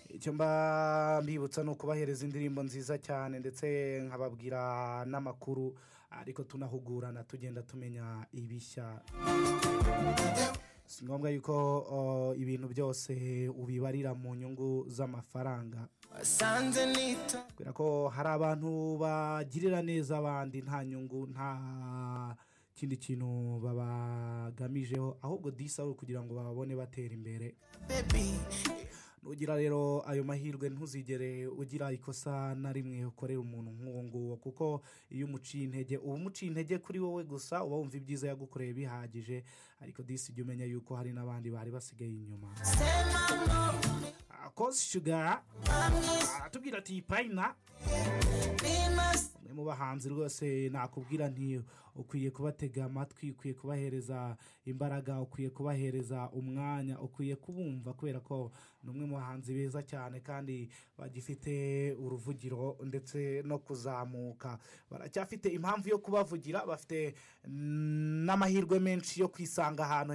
icyo mba mbibutsa ni ukubahereza indirimbo nziza cyane ndetse nkababwira n'amakuru ariko tunahugurana tugenda tumenya ibishya si ngombwa yuko uh, ibintu byose ubibarira mu nyungu z'amafaranga wasanze nita kubera ko hari abantu bagirira neza abandi nta nyungu nta kindi kintu babagamijeho ahubwo disi ari ukugira ngo babone batera imbere baby nugira rero ayo mahirwe ntuzigere ugira ikosa na rimwe ukorera umuntu nk'uwo nguwo kuko iyo umuciye intege uba umuciye intege kuri wowe gusa uba wumva ibyiza yagukoreye bihagije ariko disi jya umenya yuko hari n'abandi bari basigaye inyuma sema no akoze shuga bamwise aratubwira ati payina bimase umwe mu bahanzi rwose nakubwira nti ukwiye kubatega amatwi ukwiye kubahereza imbaraga ukwiye kubahereza umwanya ukwiye kubumva kubera ko ni umwe mu bahanzi beza cyane kandi bagifite uruvugiro ndetse no kuzamuka baracyafite impamvu yo kubavugira bafite mm, n'amahirwe menshi yo kwisanga ahantu heza